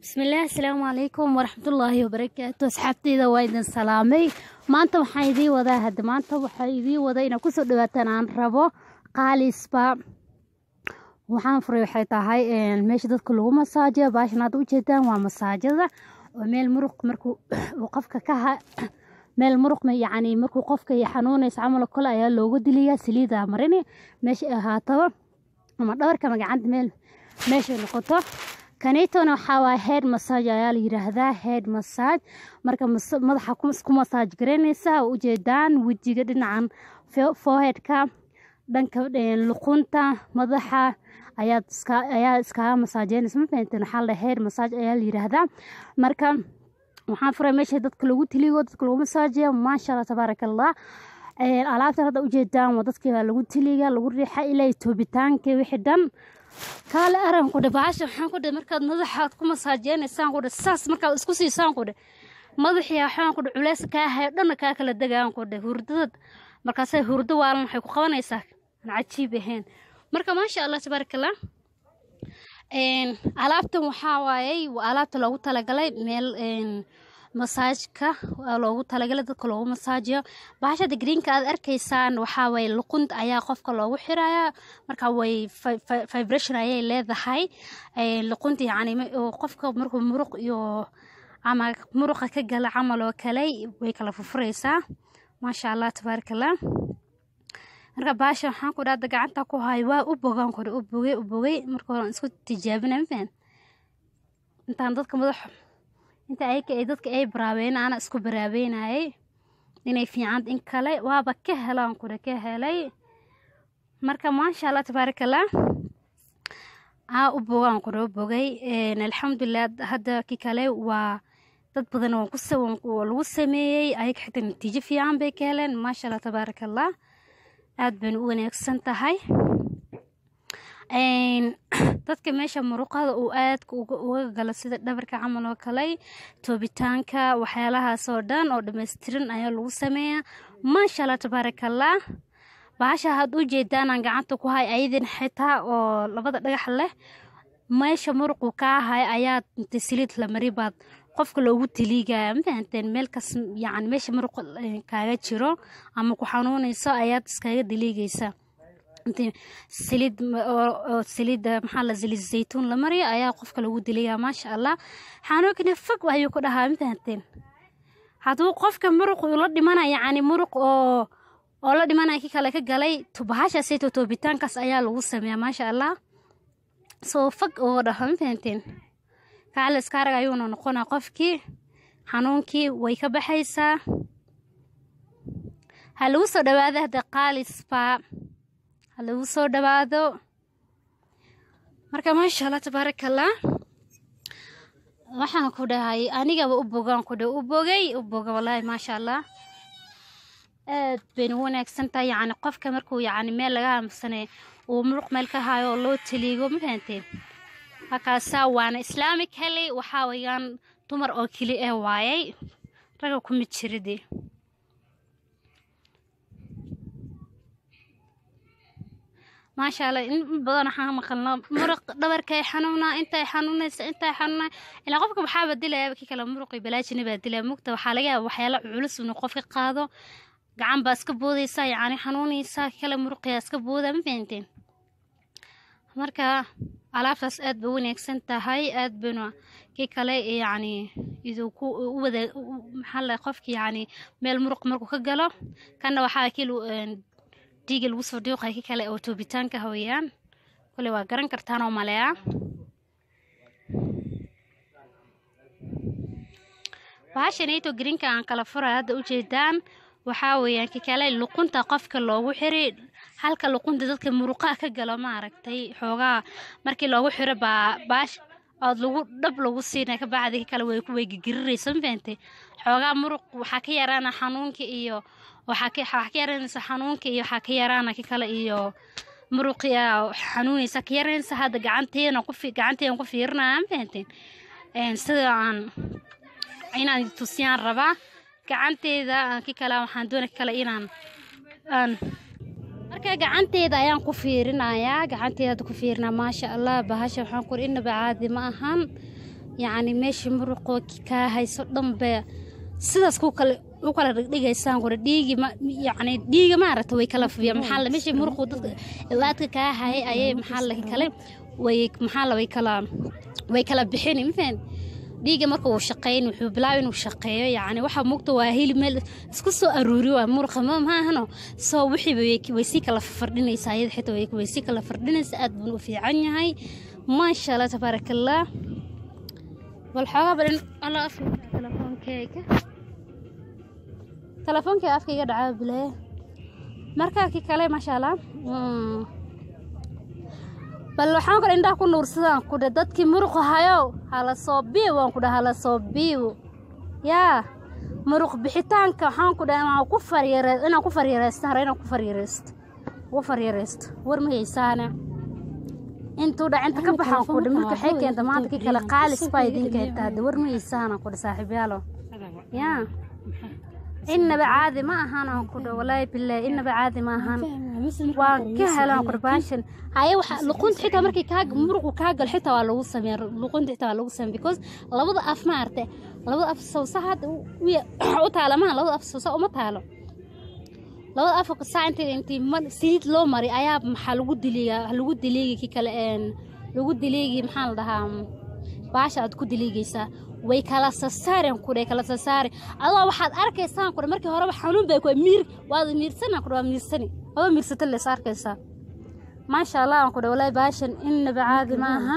bismillaah asalaamu calaykum waraxmatullaahi wabarakaatu asxaabteyda waa idin salaamay maanta waxaan idiin wadaa hadda maanta waxaa idiin wadaa inaad kusoo dhawaataan aan rabo qaalisba waxaan furay waxay tahay meesha dadka lagu masaajiyo baashan hadda ujeedaan waa masaajada oo meel muruq markuu uu qofka ka ha meel muruq yacni markuu qofka xanuunaysa camal kale ayaa loogu diliyaa saliida marini meesha ay ahaataba ama dhabarka ama gacanta meel meeshay noqoto kanitona waxaa waaya head massage ayaa la yiraahdaa head massage marka madaxa ku massage garaynaysa ujeedaan wejiga dhinacan foreheadka dhanka luqunta madaxa ayaad iska ayaa iskaga masaajeynaysa ma fahanteen waxaa la head massage ayaa la yiraahdaa marka waxaan furay meesha dadka lagu tiligo dadka lagu masaajiya maasha allah tabaaraka allah alaabtan hadda ujeedaan waa dadkii baa lagu tiliga lagu riixa ilaa toobitaanka wixii dhan kaale aran ku dhe baasha waxaan ku dhe markaad madaxaad ku masaajeynaysaan ku dhe saas markaad isku siisaan ku dhe madaxii waxaan ku dhe culeys kaa hayo dhanna kaa kala degaan ku dhe hurdadad markaasay hurdo waalan waxay ku qabanaysaa aan cajiib ahayn marka maasha allah tabaaraka allah alaabtan waxaa waayey waa alaabta loogu talagalay meel masaajka loogu talagalay dadka loogu masaajiyo baashada greenka aad arkaysaan waxaa waye luqunta ayaa qofka loogu xirayaa marka way vibration ayay leedahay luqunta yacni qofka markuu muruq iyo ama muruqa ka gala camal oo kale way kala furfuraysaa maasha allah tabaaraka allah marka baasha waxaan ku dhahda gacanta ku hayo waa u bogaan kore u bogay u bogay marka hore isku tijaabina mafaan intaan dadka madax inta ayaka ay dadka ay baraabeyn ana isku baraabeynayay inay fiican in kale waaba ka helaan kure ka helay marka maasha allah tabaaraka allah aa u bogaan kure u bogay alxamdulilah hadda ki kale waa dad badan waa lagu sameeyey ayaga xitaa natiijo fiican bay ka heleen maasha allah tabaaraka allah aada bayna u wanaagsan tahay dadka meesha muruqada uu aadka uga galo sida dhabarka camal oo kale toobitaanka waxyaalahaas oo dhan oo dhammaystiran ayaa lagu sameeyaa maasha allah tabaaraka allah baasha had u jeedaanaan gacanta ku hay ayadin xitaa oo labada dhagax leh meesha muruqu kaa hay ayaa inta saliid la mari baad qofka loogu taliigaya mafahanteen meelkas yani meesha muruq kaaga jiro ama ku xanuunayso ayaad iskaga daliigaysa saliid oo saliida maxaa la saliid zaytuun la mariyo ayaa qofka lagu diliyaa maasha allah xanuunkina fog ayuu ku dhahaa mafahanteen hadduu qofka muruq la dhimana yacni muruq oo oo la dhimanaya ki kale ka galay bahashaasayto toobitaankaas ayaa lagu sameeyaa maasha allah soo fog oo dhaha mafahanteen kaaliskaarag ayuuna noqonaa qofkii xanuunkii way ka baxaysaa ha lagu soo dhawaado hadda qaalisba ha lagu soo dhawaado marka maasha allah tabaaraka allah waxaan ku dhahay anigaba u bogaan ku dhe u bogay u boga wallaahi maasha allah aad bayna u wanaagsan tahay yacni qofka markuu yacni meel laga aamusane uu muruq meel ka hayo oo loo taliigo ma fahanteen halkaasaa waana islaamic heley waxaa weyaan dumar oo keli ah waayay raga kuma jiride maasha allah in badan waxaan maqalnaa muruq dhabarkay xanuunaa intay xanuunaysa intay xanuunaa ilaa qofka waxaa badilaya ki kale muruqi balaajina baa dilaya mugta waxaa laga yaaba waxyaala culus inuu qof ka qaado gacan baa iska boodaysaa yacni xanuunaysaa ki kale muruqiyaa iska booda ma fahanteen marka alaabtaas aad bay u wanaagsan tahay aad bayna kii kale yacni iduu ku u wada maxaa la qofki yacni meel muruq markuu ka galo kanna waxaa kii dhiiga lagu soo dhiiqaya ki kale oo toobitaanka hawayaan kole waa garan kartaan oo maleya bahashanayto greenka aan kala furaya hadda ujeedaan waxaa weeyaan ki kale luqunta qofka loogu xiray halka luqunta dadka muruqaha ka galo maaragtay xoogaa markii loogu xiro baa baash ood lagu dhab lagu siinay ka bacdi ka kale way way gigiriraysa ma fahantay xoogaa muruq waxaa ka yaraana xanuunka iyo waxaa ka waxaa ka yaraanaysa xanuunka iyo waxaa ka yaraana ki kale iyo muruqiya xanuunaysa ka yaraanaysa hadda gacanteena ku gacanteena ku fiirinaya ma fahanteen sida aan inaan tusiyaan rabaa gacanteeda ki kale waxaan doona kale inaan aan marka gacanteeda ayaan ku fiirinayaa gacanteeda ku fiirinaa maasha allah bahasha waxaan kuri inaba caadi ma ahan yacni meeshii muruqoo kaa hayso dhanbe sidaas ku kale u kala dhigdhigaysaan kore dhiigi ma yacni dhiiga maaragta way kala fiya maxaa la meeshii muruqu dadka ilaadka kaa hayay ayay maxaa la kale way maxaa la way kala way kala bixin mafahant dhiiga marka uu shaqeyn wuxuu bilaabay inuu shaqeeyo yacni waxa mugta waa hilib meel isku soo aruuri waa muruqa ma maahano soo wixii way way sii kala fardhinaysaa iyada xitaa way way sii kala fardhinaysaa aad buu u fiican yahay maasha allah tabaaraka allah bal xoogaa badan alla afka telefoonkeyga telefoonkeyga afka iga dhacaa bilee markaa ki kale maasha allah bal waxaan kale indhaha ku nuursadaan ku dhe dadkii muruq hayow hala soo biiw waan ku dhaha hala soo biiw yaa muruq bixitaanka waxaan ku dhaha inaan ku faryare inaan ku faryareysto hare inaan ku faryareysto ugu faryareysto war ma haysaane intuu dhac inta ka baxaan ku dhe marka waxay keenta maanta kii kale qaalis baa idin keenta hadde war ma haysaana ku dhe saaxiibyaalo yaa inaba caadi ma ahan aan ku dhe walaahi bilaahi inaba caadi ma ahan waan ka helaan qurbaanshan haye waxa luqunta xitaa markii kaa muruqu kaa gal xitaa waa lagu sameeya luqunta xitaa waa lagu sameeya because labada af ma arte labada af sawsa hadda u taala maha labada af sawsa uma taalo labada af saa intii intii saliid loo maray ayaa maxaa lagu diliigaa lagu diliigi kii kale lagu diliigi maxaa la dhahaa baasha aad ku diliigaysaa way kala sasaareen kudhe kala sasaare adoo waxaad arkaysaan kudhe markii horeba xanuun bay kuwa miir waad miirsana kudhe waa miirsani adoo miirsata lees arkaysaa maasha allah aan kudhe walaahi baashan innaba caadi ma ahan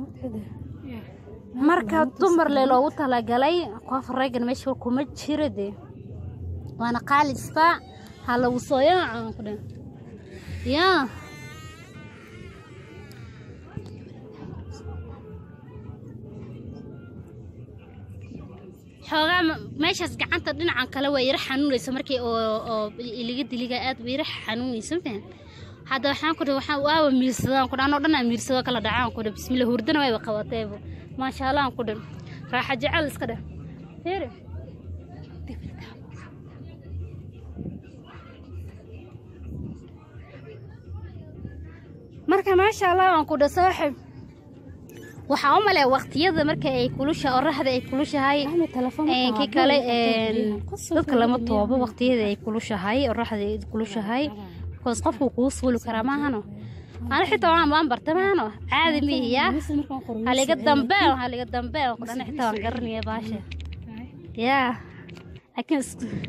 marka dumar le loogu talagalay qof raggan meesha kuma jiro dee waana qaalisba ha lagu soo yaacan kudhe yaa xoogaa meeshaas gacanta dhinacan kale waa yara xanuunaysa markii oo iliga diliga aad waa yara xanuunaysa mafahan hadda waxaan ku waxaan waaba miirsadaan ku anoo dhan aan miirsado kala dhacaan ku bismillah hurdana wayba qabateebo maasha allah aan ku dhan raaxa jecel iska dheh fiiri marka maasha allah aan ku dheh saaxib waxaa u malea waqtiyada marka ay kulusha oraxda ay kulushahay kii kale dadka lama toobo waqtiyada ay kulushahay oraxda ay kulushahay bikoos qofku kuu suuli karaa maahano ana xitaa waan waan barta maahano caadi mihiya haliga dambeen haliga dambeen kudhana xitaa waan garanaya baasha yaa laakiin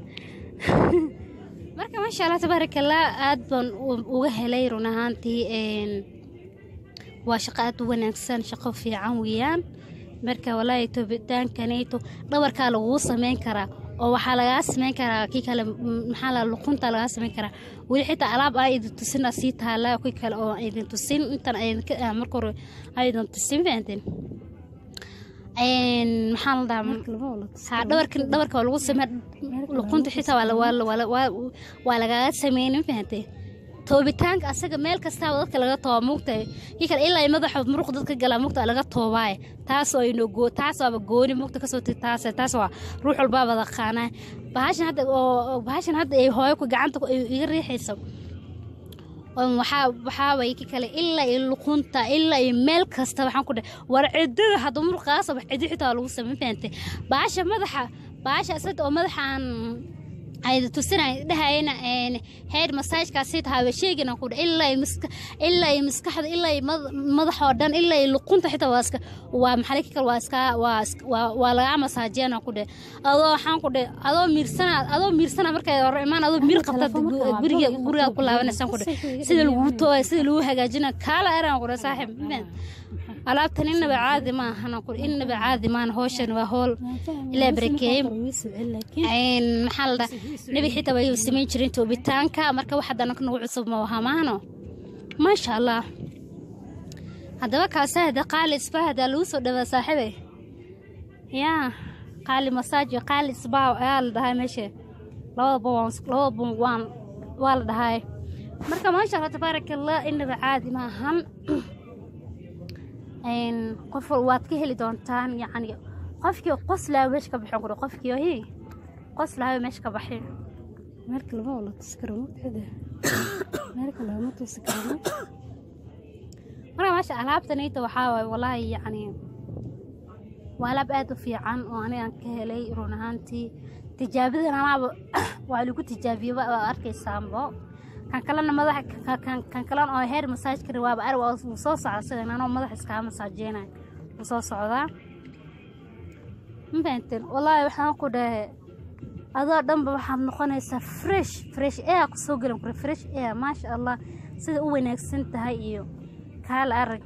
marka maasha allah tabaaraka allah aad baan uga helay run ahaantii waa shaqo aad u wanaagsan shaqo fiican weeyaan marka walaahi toobitaankanayto dhabarkaa laguu sameyn karaa oo waxaa lagaa sameyn karaa kii kale maxaa la luqunta lagaa sameyn karaa weli xitaa alaab aa idin tusin sii taala kii kale oo idin tusin intan marka hore aydan tusin fahanteen maxaa la dhahaa dhabarka dhabarka waa lagu samey luqunta xitaa waa lagaaga sameynin fahantee toobitaanka asaga meel kastaaba dadka laga tooba mugtahay kii kale ilaa madaxa muruq dadka galaa mugta laga toobaaye taas oo ino goo taas waaba gooni mugta kasoo tig taas taas waa ruux walbaa wada qaanaa bahashan hadda oo bahashan hadda ay hooyo ku gacanta iga riixayso waxaa waxaa way ki kale ilaa iyo luqunta ilaa iyo meel kasta waxaan ku dhahay war ciddada hadda muruqaasa wax ciddi xitaa lagu sameyn fahantay baasha madaxa baasha asada oo madaxaan ayda tusinay dhahayna heer masaajkaasi tahay sheegina ku ilaa miska ilaa iyo maskaxda ilaa iyo madax oo dhan ilaa iyo luqunta xitaa waa iska waa maxaa kii kale waa iska waa waa waa laga masaajiyana ku dhe adoo waxaan ku dhe adoo miirsana adoo miirsana markay hore imaan adoo miir qabta guriga guriga ku laabanaysan ku dhe sida lagu tooy sida lagu hagaajina kaala eraan ku dhe saaxiib alaabtan inaba caadi ma ahana ku inaba caadi maan howshan waa howl ilaa barakeeye maxaa la dhaha nebi xitaa way samayn jireen toobitaanka marka wax haddana nagu cusub ma waha maahno maasha allah haddaba kaasa hada qaali isba hadaa lagu soo dhawaa saaxiibe yaa qaali masaaji qaali isbaa ayaa la dhahaa meesha labadaba waan labadaba waan waa la dhahaa marka maasha allah tabaaraka allah inaba caadi ma ahan qof waad ka heli doontaan yacni qofkii qoslaayo meesha ka baxin kuri qofkii hi qoslaayo meesha ka baxin meelka lama wala tusi karo mugtada meelka lama tusi karo marka meesha alaabtanayta waxaa waaye walaahi yacni waa alaab aad u fiican oo anigaan ka helay run ahaantii tijaabadan anaaba waa lagu tijaabiyey waa arkaysaanbo kan kalena madaxa ka- kan- kan kalena oo heer masaajka rawaaba ar waa wuu soo socda sidan anoo madaxa iskaa masaajeynayo wuu soo socdaa ma fahanteen wallaahi waxaan ku dhahe adoo dhanba waxaad noqonaysaa fresh fresh air kusoo gelan kure fresh air maasha allah sida u wanaagsan tahay iyo kaala arag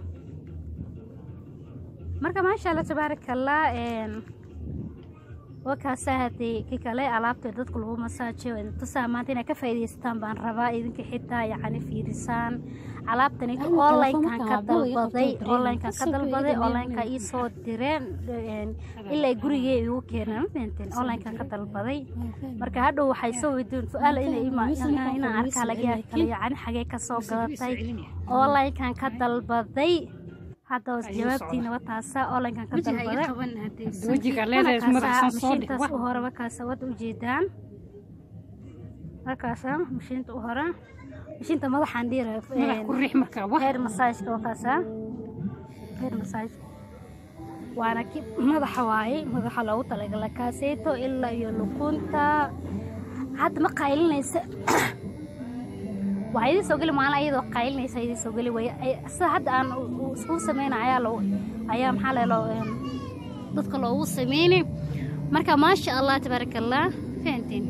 marka maasha allah tabaaraka allah een, wakaasaa hadee ki kale alaabta dadka lagu masaajiyo tusaa maanta inay ka faa'iidaystaan baan rabaa idinka xitaa yacni fiirisaan alaabtani Ay, onlinekan ka telefoonka waa dalbaday iga qabto, onlinekan ka Kasoo dalbaday faa'iida onlineka meel ii soo direen een, ilaa gurigee igu keeneen ma fahanteen onlinekan ka dalbaday marka hadhow waxay soo weydiin su-aal inay ima- inaan inaan arkaa laga yaab kale yacni xagee ka soo gadatay onlinekan ka dalbaday hadda hoos jawaabtiina wataasa onlinekan ka dalbaday wejiga leedahay madaxsan soo dhig mashiintaas u hore markaasa wada ujeedaan markaasa mashiinta u hore mashiinta madaxaan dhiira madax ku riix markaa wax heer masaajka wakaasa heer masaaj waana ki madaxa waaye madaxa loogu talagala kaaseeto ilaa iyo lukunta hadda ma qaylinaysa waxaa idin soo geli maalin ayadoo qaylinaysa idin soo geli way sida hadda aan u- u- iskugu sameyna ayaa loo ayaa maxaa la loo een, dadka loogu sameyni marka maasha allah tabaaraka allah fahantiin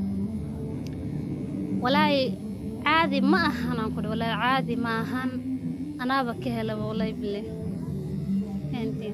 walaahi caadi ma ahan aan kudhi walaahi caadi ma ahan anaaba ka helaba walaahi bile fahantiin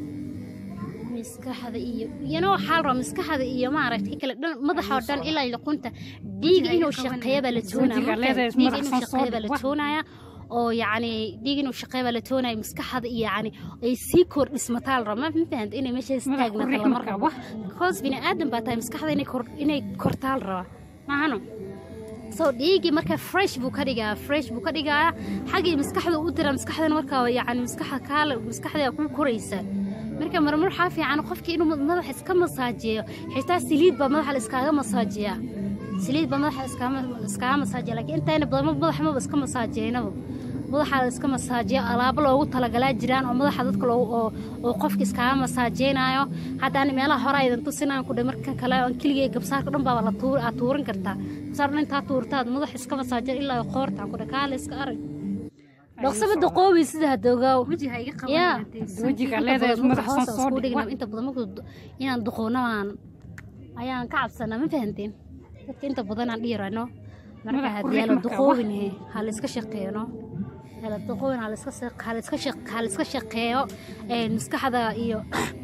maskaxda iyo iyana waxaa la rabaa maskaxda iyo maaragtay kale dhan madaxa oo dhan ilaa luqunta dhiiga inuu shaqeeya baa la toonaya Wajiga marka leedahay dhiiga inuu madaxsan soo shaqeeya baa la dhig. toonaya oo yacni dhiig inuu shaqeeya baa la toonaya maskaxda iyo yacni ay sii kordhismataa la rabaa ma fahanta inay meesha Madax ku istaagnaata riix lama markaa rabo wax because bini aadan baa tahay maskaxda inay kor inay kortaa la rabaa maahano so dhiigii marka fresh buu ka dhigaa fresh buu ka dhigaa xaggii maskaxda u dira maskaxdana markaa yacni maskaxda kaala maskaxda ku koraysa marka marmar waxaa fiican qofkii inuu madaxa iska masaajiyo xitaa saliid baa madaxa la iskaaga masaajiyaa saliid baa madaxa iskaaga iskaaga masaajiya laakiin intayna badan madaxa maba iska masaajiyeynaba madaxa la iska masaajiyo alaabo loogu talagalaa jiraan oo madaxa dadka loogu oo oo qofka iskaaga masaajeynayo hadda ani meelaha hore aydan tusinaan ku dhe markan kale aan keligay gabsaarka dhan baaba la tuur aad tuuran kartaa gabsaar dhan intaa tuurtaad madaxa iska masaajiya ilaa qoortaan ku dhe kaale iska arag dhaqsaba daqoobi sida hadogaaw yaa wejiga leedahay madaxsan soo dhig wax inta badan markuu du- inaan duqoonaan ayaan ka cabsanaa ma fahanteen dadka inta badan aan dhiirano marka Madax ku haddii riix la markaa, duqoobine ha la iska shaqeeyno hala duqoobin ha la iska shaq- ha la iska shaq- ha la iska shaqeeyo ee, maskaxda iyo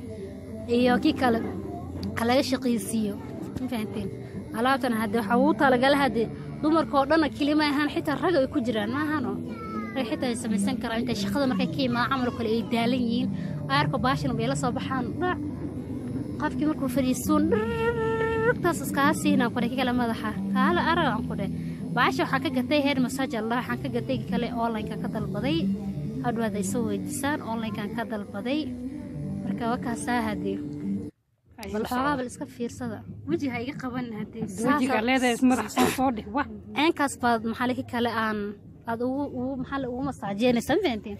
iyo kii kale ha laga shaqaysiiyo ma fahanteen alaabtan hadde waxaa ugu talagala hadde dumarka oo dhanna kelima ahaan xitaa rag ay ku jiraan ma ahano rag xitaa ay samaysan karaan intay shaqada markay ka imaadaan camal oo kale ay daalan yihiin aarka baashan bay la soo baxaan dhac qofkii markuu fadhiistuun dhirtaas iskaga siinaan kudhe ki kale madaxa kaala arag aan kudhe baasha waxaan ka gatay heer masaaj allah waxaan ka gatay ki kale onlineka ka dalbaday hadwaad ay soo weydiisaan onlinekan ka dalbaday marka wakaasaa hadee bal xoogaa bal iska fiirsada wejiha iga qaban hadee wejiga leedahay madaxsan soo dhig wax ceenkaas baad maxaa laki kale aan aad ugu ugu maxaa la- ugu masaajeynaysaa ma fahanteen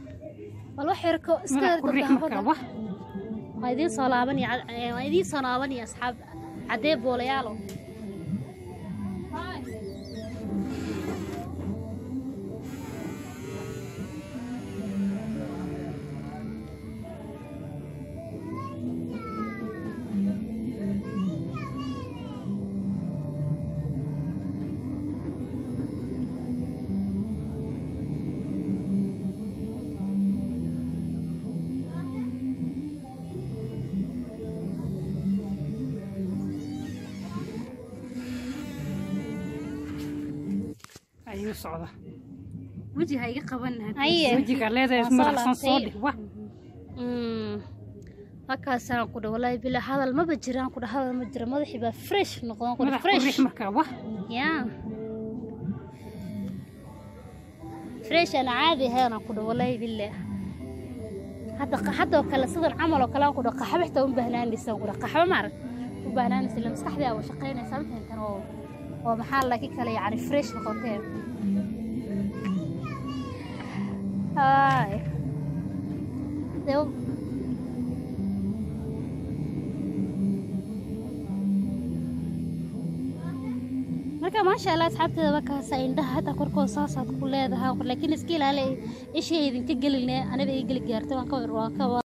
bal wax yarko iska madax yar ku riix markaa dabdaafada wax waa idiin soo laabanaya waa idiin soo laabanaya asxaab caddee boolayaalo ayuu socda wejiha iga qaban hadee aye wejiga leedahay Waa soo madaxsan soo laabtay. dhig wax Mm. halkaasaan ku dha walaahi bila hadal maba jiraan ku dha hadal ma jira madaxii baa fresh noqdon ku dha madax ku fresh riix markaa wax yaa fresh aan caadi ahayn aan ku dha walaahi bila hadda hadda oo kale sidan camal oo kale aan ku dha qaxba xitaa u baahnaanaysa ku dha qaxba maarag u baahnaanaysa ila maskaxdii aa shaqaynaysa ma fahantan oo oo maxaa laki kale yacni fresh noqoteen Ay. Dee marka maasha allah asxaabteeda wakaasa indhaha hataa korkooda saasaad ku leedahay laakiin iska ilaali ishay idinka geline aniba ii geli gaartay waan ka waan ka